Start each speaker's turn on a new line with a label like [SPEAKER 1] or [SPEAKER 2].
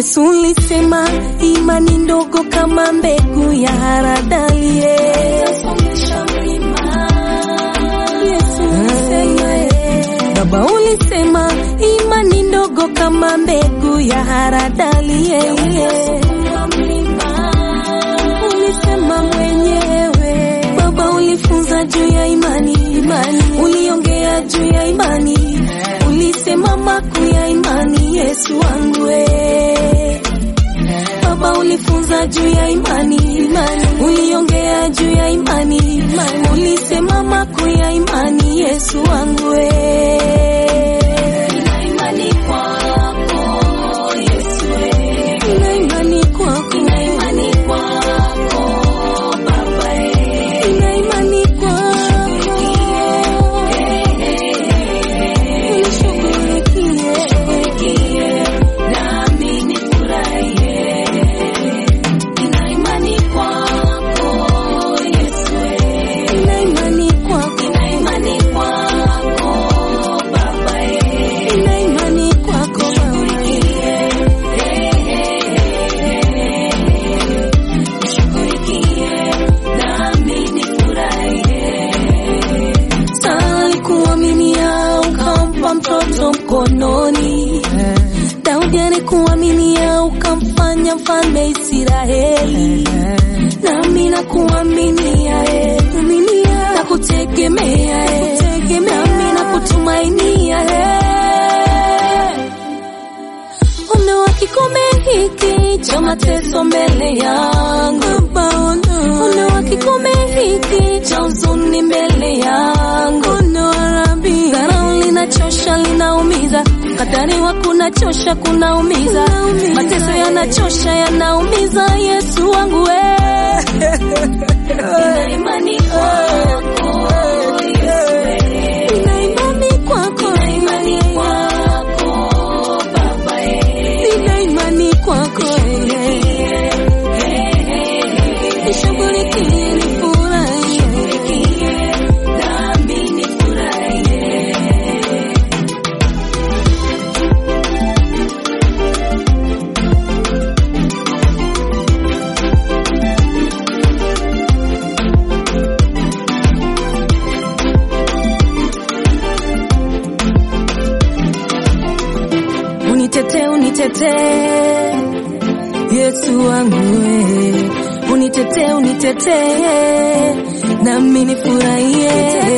[SPEAKER 1] Yesu ulisema imani ndogo kama mbegu ya haradali. Yesu ulisema, Baba ulisema imani ndogo kama mbegu ya haradali. Ulisema mwenyewe Baba, ulifunza juu ya imani, imani. Uliongea juu ya imani, ulisema makuu ya imani. Yesu wangu we Baba, ulifunza juu ya imani, imani. Uliongea juu ya imani, imani. Ulisema makuu ya imani. Yesu wangu we Nina imani kwako, Yesu we. Nina imani kwako, nina imani kwako, Baba eh. Nina imani kwako. Unishughulikie, nami nifurahie. Nina imani kwako, Yesu we. Nina imani kwako, nina imani kwako, Baba eh. Nina imani kwako, Baba nishughulikie, nami nifurahie. Sara alikuaminia ukampa mtoto mkononi. Daudi alikuaminia ukamfanya mfalme Israeli. Nami nakuaminia eh, aminia, nakutegemea eh, nami nakutumainia eh. Ondoa kikombe hiki cha mateso mbele yangu Baba, ondoa kikombe hiki cha huzuni mbele yangu Ondoa Rabi, dharau linachosha linaumiza, kadhaniwa kunachosha kunaumiza, mateso yanachosha yanaumiza. Yesu wangu we Nina imani kwako, Yesu we. Nina imani kwako, nina imani kwako, Baba eh. Nina imani kwako, eh. Nishughulikie, nifurahie. Nami nifurahie. Unitetee, unitetee Yesu wangu we, unitetee, unitetee nami nifurahie.